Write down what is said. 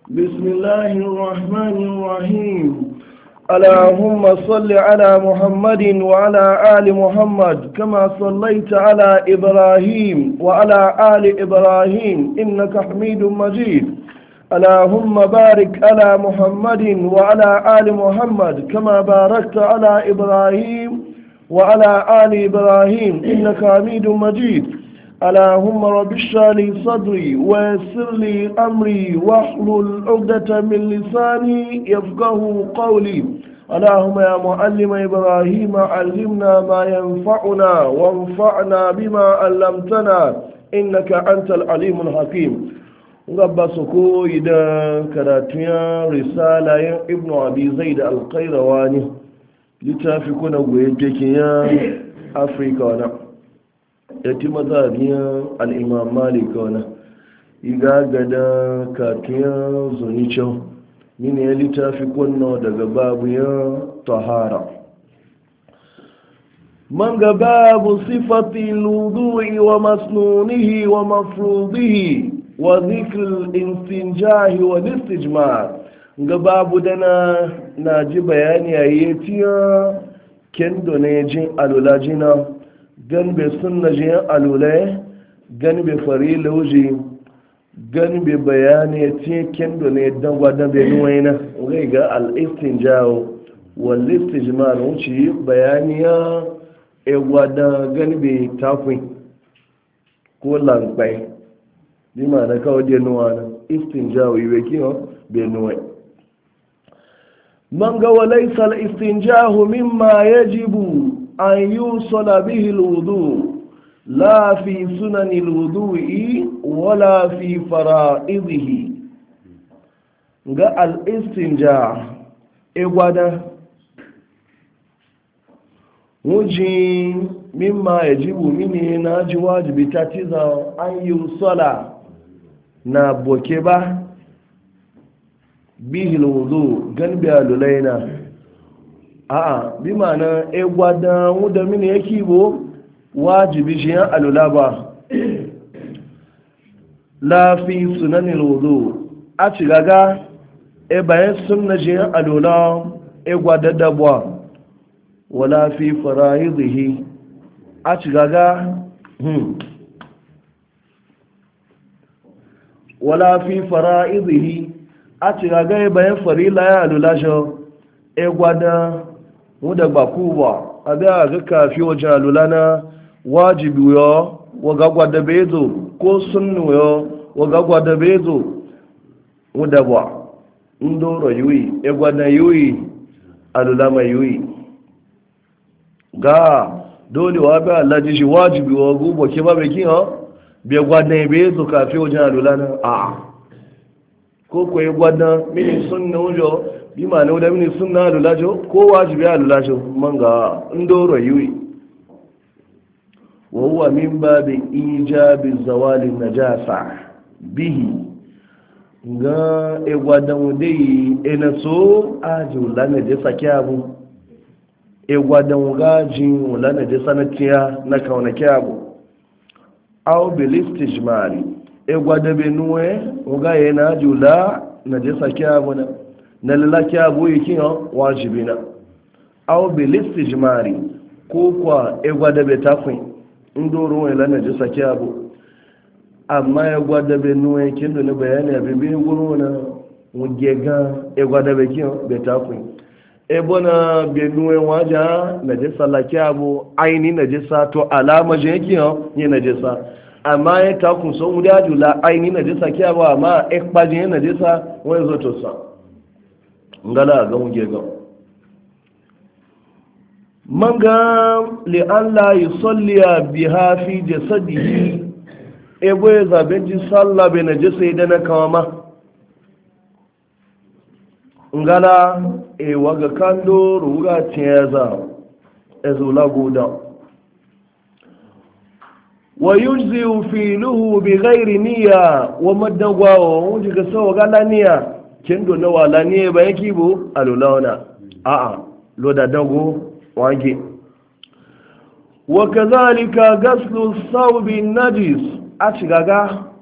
بسم الله الرحمن الرحيم اللهم صل على محمد وعلى آل محمد كما صليت على إبراهيم وعلى آل إبراهيم إنك حميد مجيد اللهم بارك على محمد وعلى آل محمد كما باركت على إبراهيم وعلى آل إبراهيم إنك حميد مجيد اللهم رب اشرح لي صدري ويسر لي أمري واحلل عقدة من لساني يفقه قولي اللهم يا معلم إبراهيم علمنا ما ينفعنا وانفعنا بما علمتنا إنك أنت العليم الحكيم gaba su koyi da karatun risala yin ibn abi zai da alkairawa ne littafi kuna goye kekin ya afirka wana ya ti mazabiyar al'imam malik wana iga gada katun zunicin mini ya littafi kuna daga babu ya tahara man ga babu sifati ludu'i wa masnunihi wa mafrudihi wa zikir istinjahi wa istijmar ga babu dana na ji bayani a yi tiya kendo ne jin alula jina gan be sunna jin alula gan be fari lauji gan be bayani tiya kendo ne dan gwadan be nuwaina ga ga al istinjahu wal istijmar wuce bayani ya e gwadan gan be takwin ko lankwai bí ma na kawo dé nuwa na istinja wiwe kiyo bai nuwa man ga walaisa al-istinjahu mimma yajibu an yusala bihi al-wudu la fi sunan al-wudu'i wala fi fara'idihi ga al-istinja egwada wujin mimma yajibu mini na ji wajibi ta tiza an yusala na boke ba bihil wudu gan biya lulaina a'a bi ma'ana e gwada wuda mini yake bo wajibi shi yan alula ba lafi sunanin wudu a ci gaga e bayan sunna shi yan alula e gwada dabuwa wala fi fara'izihi a ci gaga hmm. wala fi fara'idihi a ci gaga bayan farila ya alulasho e gwada mu da baku ba a da ga kafi wajen alula na wajibi yo waga gwada bezo ko sunnu yo waga gwada bezo mu da ba ndoro yuyi e gwada yuyi alula mai yuyi ga dole wa bi Allah ji wajibi wa gubo ke ba be kin ha bai gwadon bai zo kafi wajen alula na a ko ko ya gwadon mini sun na wujo bi ma na wuda mini sun na alula jo ko wajibi alula jo man ga ndoro yiwi wa huwa min babi ijabi zawali najasa bihi ga e gwadon dai e na so aji wula na je sake abu e gwadon gaji wula na je sanatiya na kaunake abu aw bilistijmari e gwada be nuwe uga ye na jula na je saki abuna na lalaki abu yake yo wajibina aw bilistijmari ko kwa e gwada be tafin ndoro we la na je saki abu amma e gwada be nuwe kindo ne bayani abin bi guru na wugega e gwada be kiyo be tafin e bona be nuwe waja na je salaki abu aini na je sa to alama je yake yo ni na je sa amma ya takun son wuri ajula aini na jisa kiya ba amma ekpajin yana jisa wani zo to sa ngala ga muke ga manga li an la yusalliya biha fi jasadihi e boye zaben ji sallah be na jisa idan na kawama ngala e waga kando ruga tiyaza ezula guda ويجزئ فيله بغير نية ومدغوا وجه سو غلا نية kendo na wala ne ba yake bo alulawana a'a lo da dago wage wa kadhalika ghaslu thawbi najis a shigaga